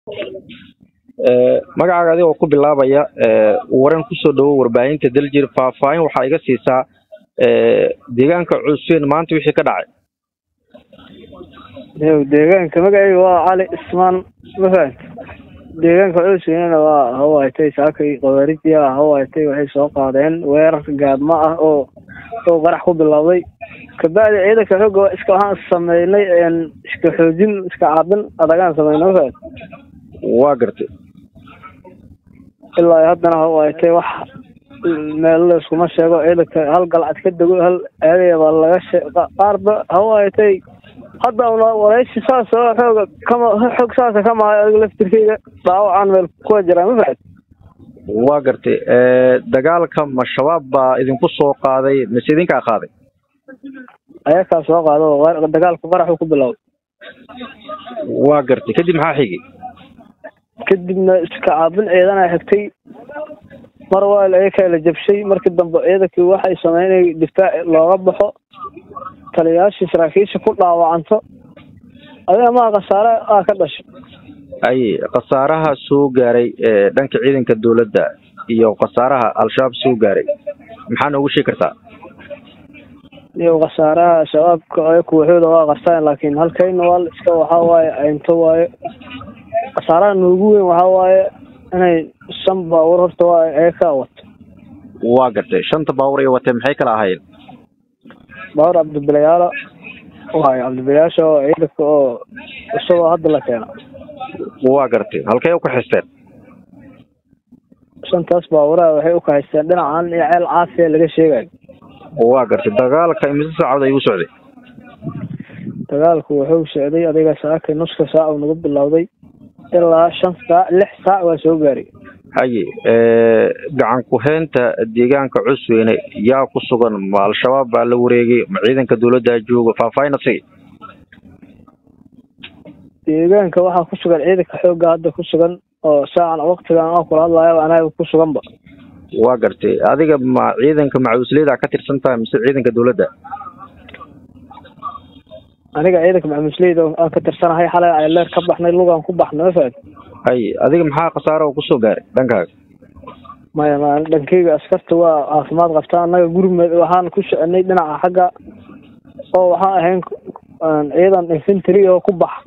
magacaaga adigoo ku bilaabaya waran kusoo dhawo warbaahinta daljir faahfaahin waxaa iga siisaa deegaanka cuseen maanta wixii ka dhacay deegaanka magacayga waa cali ismaan ma fahamti deegaanka cuseenana waa hawaaytay saakay qawaarijiya hawaaytay waxay soo qaadeen weerar gaadma ah oo oo qarax ku bilowday kabacdi ciidanka xooga waa iska waxaan sameynay iska xoojin iska caabin adagaan sameynay ma fahamti waa gartay ilaa haddana hawaaytay wax meel layskuma sheego ciidanka hal galcad ka dego hal aadaya baa laga shee qaarba hawaaytay hadda una waraysi saas oo xooga kama xoog saasa kama hayo adiga laftirkeyga dhaawacaan meel kuwa jiraan ma fahamti waa gartay dagaalka ma shabaab baa idinku soo qaaday mise idinkaa qaaday ayakaa soo qaado dagaalku qaraxuu ku bilowday waa gartay kadib maxaa xigay kadibna iska caabin ciidana xigtay mar waa ayakaa la jabshay markii dambe ciidankii waxay sameynay difaac looga baxo taliyayaashii saraakiisha ku dhaawacanto adiga maa khasaare aa ka dhashay ay khasaaraha soo gaaray dhanka ciidanka dowladda iyo khasaaraha al-shabaab soo gaaray maxaa noogu sheegi kartaa iyo khasaaraha shabaabka ay kuwaxooda waa qartaan laakiin halkayna waa iska waxaa waaye aynto waaye khasaaraha noogu weyn waxaa waaye inay shan baawur horta waa ayakaa wato waa gartay shanta baawur ay watee maxay kala ahaayeen baawur cabdibilayaala waayo cabdibilayaasha oo ciidanka oo isagoo hadda la keena waa gartay halkay u kaxisteen shantaas baawuraha waxay u kahaysteen dhinacan iyo ceel caafiya laga sheegayo waa gartay dagaalka imise saacad ayuu socday dagaalku wuxuu socday adiga saakay nuska saac uu nagu bilowday ilaa shan saac lix saac waa soo gaaray haye gacan ku-heynta deegaanka cusweyne yaa ku sugan ma al-shabaab baa la wareegay ma ciidanka dowladdaa jooga faahfaahin asigi deegaanka waxaa ku sugan ciidanka xoogga hadda ku sugan oo saacan waktigan aan kula hadlaayaba anaga ku suganba waa gartay adiga ma ciidanka macuusleyda ka tirsan tahay mise ciidanka dowladda aniga ciidanka macamusleyda aan ka tirsanahay xalay ayleer ka baxnay lugaan ku baxnay ma fahamti hay adiga maxaa khasaaro oo kusoo gaaray dhankaaga maya ma dhankeyga askarta waa caafimaad qabtaa annaga gurmed waxaan ku soconay dhinaca xagga oo waxaan ahayn ciidan infantry oo ku bax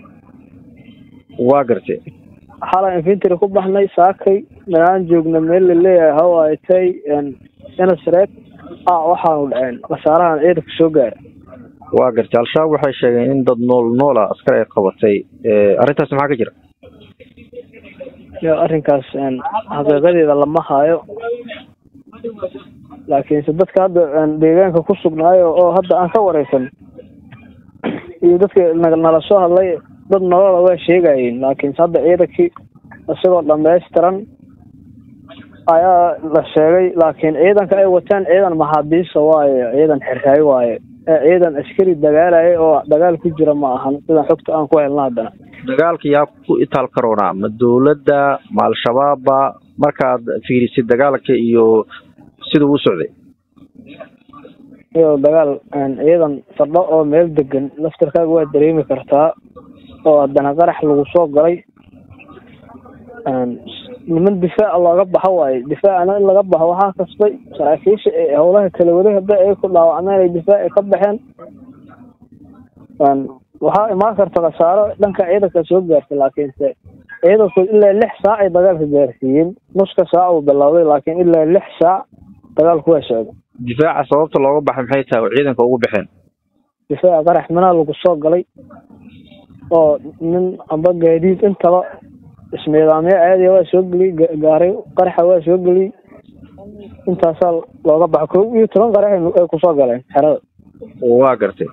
waa gartay xalay infantry ku baxnay saakay manaan joogna meel la leeyahay hawaaytay inasreed a waxaanu dhaceen khasaarahan ciidanka soo gaara waa gartay al-shabaab waxay sheegeen in dad nool noola askar ay qabatay arrintaas maxaa ka jira yo arrinkaas xaqiiqadeeda lama haayo laakiinse dadka hadda deegaanka ku sugnaayo oo hadda aan ka wareysan iyo dadka nala soo hadlay dad nolola waa sheegayeen laakiinse hadda ciidankii isagoo dhamaystiran ayaa la sheegay laakiin ciidanka ay wataan ciidan maxaabiista waaye ciidan xirraay waaye ciidan askari dagaalaya oo dagaal ku jira ma ahan sidan xogta aan ku helna haddana dagaalka yaa ku itaal karoonaa ma dowladda ma al-shabaabba markaad fiirisid dagaalka iyo siduu u socday iyo dagaal ciidan fadho oo meel degan laftarkaaga waa dareemi kartaa oo haddana qarax lagu soo galay niman difaaca looga baxo waaye difaacana in laga baxo waxaa kasbay saraakiisha ee howlaha kala waday hadda ay ku dhaawacmeen ay difaaci ka baxeen waxaa imaan karta khasaaro dhanka ciidanka soo gaartay laakiinse ciidanku ilaa lix saac ay dagaalka gaarsiiyeen nuska saac uu bilowday laakiin ilaa lix saac dagaalku waa socday difaaca sababta looga baxay maxay tahay oo ciidanka ugu baxeen difaaca qarax minaa lagu soo galay oo nin amba gaadiid intaba ismiidaamyo caadiya waa soo geliyey gaaray qaraxa waa soo geliyey intaasaa looga baxo kow iyo toban qarax ay kusoo galeen xerada waa gartay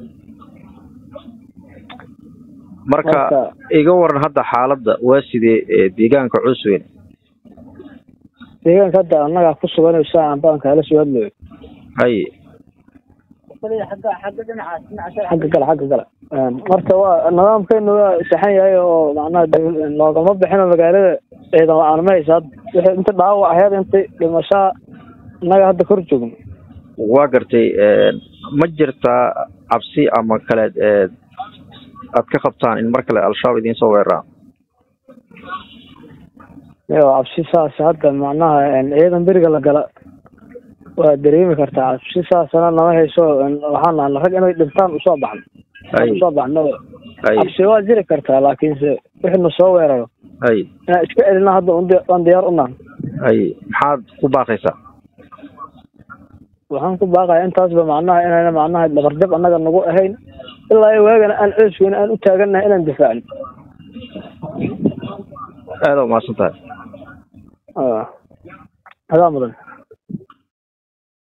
marka iga waran hadda xaaladda waa sidee deegaanka cusweyn deegaanka hadda annagaa ku sugan saacan baan kaala soo hadlayo haye xagga gala xagga gala marka waa nidaamkeenu waa saxan yahay oo macnaha loogama bixino magaalada ciidan la-aan ma haysa wixii inta dhaawac aheyd intay dhimashaa innaga hadda kor joogno waa gartay ma jirtaa cabsi ama kale aad ka qabtaan in mar kale al-shabaab idiin soo weeraraan yo cabsi saas hadda macnaha ciidan beriga la gala waa dareemi kartaa cabsi saasana nama hayso waxaan nahay rag inay dhintaan usoo baxno Ay. usoo baxno hay cabsi waa jiri kartaa laakiinse wixii na soo weeraro hay inaan iska celina hadda un di- waan diyaar unahan hay maxaad ku baaqaysaa waxaan ku baaqaya intaasba macnaha inayna macnaha dhabarjab annaga nagu ahayn ilaa iyo waagana aan coosweyne aan u taagannahay inaan difaacno aada umahadsan tahay adaa mudan